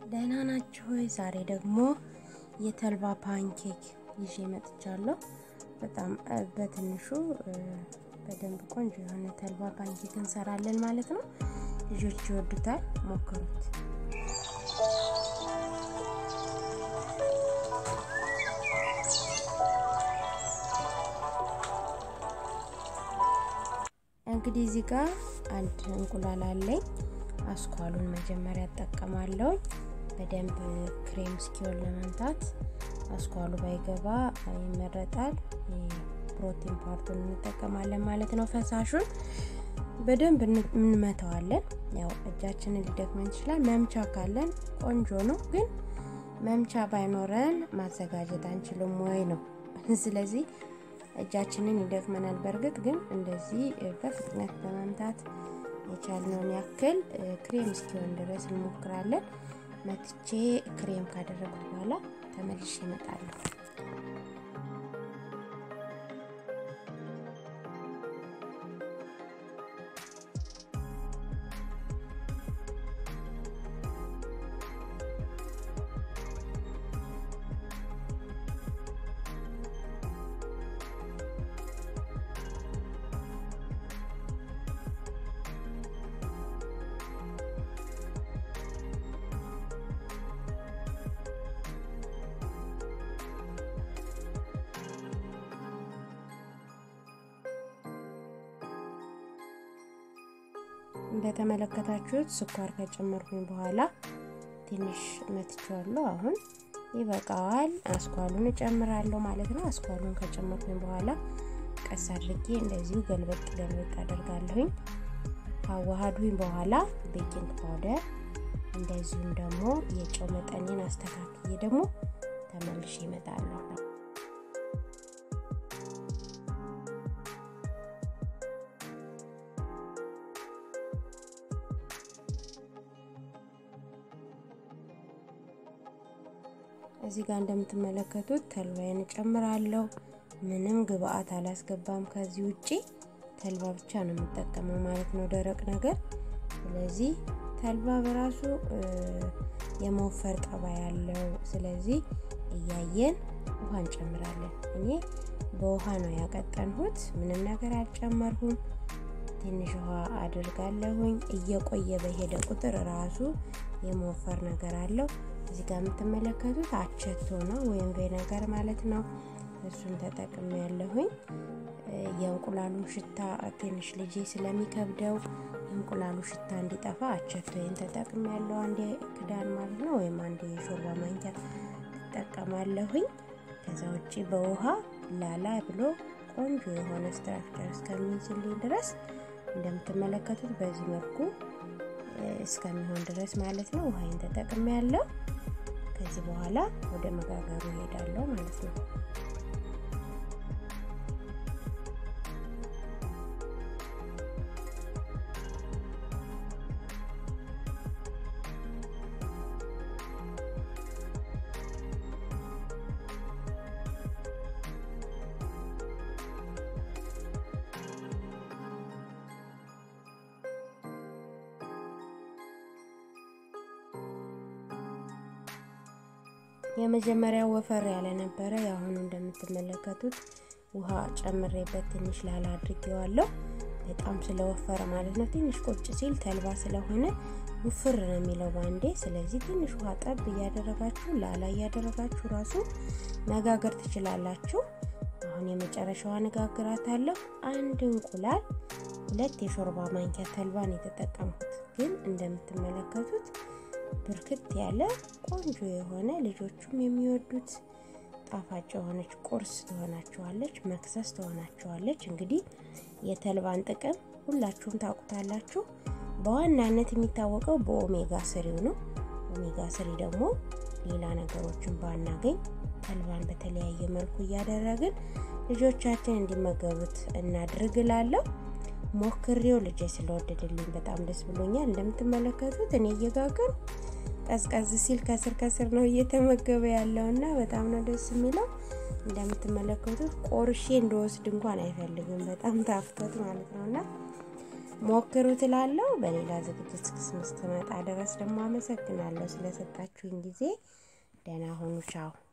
ደህና ናችሁ ወይ? ዛሬ ደግሞ የተልባ ፓንኬክ ይዤ መጥቻለሁ። በጣም በትንሹ በደንብ ቆንጆ የሆነ ተልባ ፓንኬክ እንሰራለን ማለት ነው። ልጆች ይወዱታል፣ ሞክሩት። እንግዲህ እዚህ ጋር አንድ እንቁላል አለኝ። አስኳሉን መጀመሪያ እጠቀማለሁ። በደንብ ክሬም እስኪሆን ለመምታት አስኳሉ ባይገባ ይመረጣል። ፕሮቲን ፓርቱን እንጠቀማለን ማለት ነው። ፈሳሹን በደንብ እንመተዋለን። ያው እጃችንን ሊደክመን ይችላል። መምቻ ካለን ቆንጆ ነው፣ ግን መምቻ ባይኖረን ማዘጋጀት አንችልም ወይ ነው። ስለዚህ እጃችንን ይደክመናል። በእርግጥ ግን እንደዚህ በፍጥነት በመምታት የቻልነውን ያክል ክሬም እስኪሆን ድረስ እንሞክራለን። መትቼ ክሬም ካደረጉት በኋላ ተመልሼ እመጣለሁ። እንደተመለከታችሁት ስኳር ከጨመርኩኝ በኋላ ትንሽ መትቼዋለሁ። አሁን ይበቃዋል። አስኳሉን እጨምራለሁ ማለት ነው። አስኳሉን ከጨመርኩኝ በኋላ ቀስ አድርጌ እንደዚሁ ገልበጥ ገልበጥ አደርጋለሁኝ። ካዋሃዱኝ በኋላ ቤኪንግ ፓውደር እንደዚሁም ደግሞ የጨው መጠኔን አስተካክዬ ደግሞ ተመልሼ እመጣለሁ። እዚህ ጋር እንደምትመለከቱት ተልባዬን እጨምራለሁ። ምንም ግብአት አላስገባም ከዚህ ውጪ ተልባ ብቻ ነው የምጠቀመው ማለት ነው፣ ደረቅ ነገር። ስለዚህ ተልባ በራሱ የመወፈር ጠባይ ያለው፣ ስለዚህ እያየን ውሃ እንጨምራለን። እኔ በውሃ ነው ያቀጠንሁት፣ ምንም ነገር አልጨመርሁም። ትንሽ ውሃ አድርጋለሁኝ። እየቆየ በሄደ ቁጥር ራሱ የመወፈር ነገር አለው። እዚህ ጋር የምትመለከቱት አቸቶ ነው ወይም ቬነገር ማለት ነው። እሱን ተጠቅሜ ያለሁኝ። የእንቁላሉ ሽታ ትንሽ ልጄ ስለሚከብደው የእንቁላሉ ሽታ እንዲጠፋ አቸቶዬን ተጠቅሜ ያለው አንድ ክዳን ማለት ነው ወይም አንድ የሾርባ ማንኪያ ትጠቀማለሁኝ። ከዛ ውጭ በውሃ ላላ ብሎ ቆንጆ የሆነ ስትራክቸር እስከሚይዝልኝ ድረስ እንደምትመለከቱት በዚህ መልኩ እስከሚሆን ድረስ ማለት ነው ውሃይን ተጠቅሜ ያለው። ከዚህ በኋላ ወደ መጋገሩ እሄዳለሁ ማለት ነው። የመጀመሪያው ወፈር ያለ ነበረ። የአሁኑ እንደምትመለከቱት ውሃ ጨምሬበት ትንሽ ላላ አድርጌዋለሁ። በጣም ስለወፈረ ማለት ነው። ትንሽ ቁጭ ሲል ተልባ ስለሆነ ውፍር ነው የሚለው ባንዴ። ስለዚህ ትንሽ ውሃ ጠብ እያደረጋችሁ ላላ እያደረጋችሁ ራሱ መጋገር ትችላላችሁ። አሁን የመጨረሻዋ ነጋግራታለሁ። አንድ እንቁላል፣ ሁለት የሾርባ ማንኪያ ተልባን የተጠቀምኩት ግን እንደምትመለከቱት ብርክት ያለ ቆንጆ የሆነ ልጆቹም የሚወዱት ጣፋጭ የሆነች ቁርስ ትሆናችኋለች፣ መክሰስ ትሆናችኋለች። እንግዲህ የተልባን ጥቅም ሁላችሁም ታውቁታላችሁ። በዋናነት የሚታወቀው በኦሜጋ ስሪው ነው። ኦሜጋ ስሪ ደግሞ ሌላ ነገሮችን ባናገኝ ተልባን በተለያየ መልኩ እያደረግን ልጆቻችን እንዲመገቡት እናድርግላለሁ። ሞክሬው ልጄ ስለወደድልኝ በጣም ደስ ብሎኛል። እንደምትመለከቱት እኔ እየጋገሩ ቀዝቀዝ ሲል ከስር ከስር ነው እየተመገበ ያለው እና በጣም ነው ደስ የሚለው። እንደምትመለከቱት ቆርሼ እንደወስድ እንኳን አይፈልግም። በጣም ታፍቶት ማለት ነው እና ሞክሩ ትላለው። በሌላ ዝግጅት እስክመጣ ድረስ ደግሞ አመሰግናለሁ ስለሰጣችሁኝ ጊዜ። ደህና ሁኑ። ቻው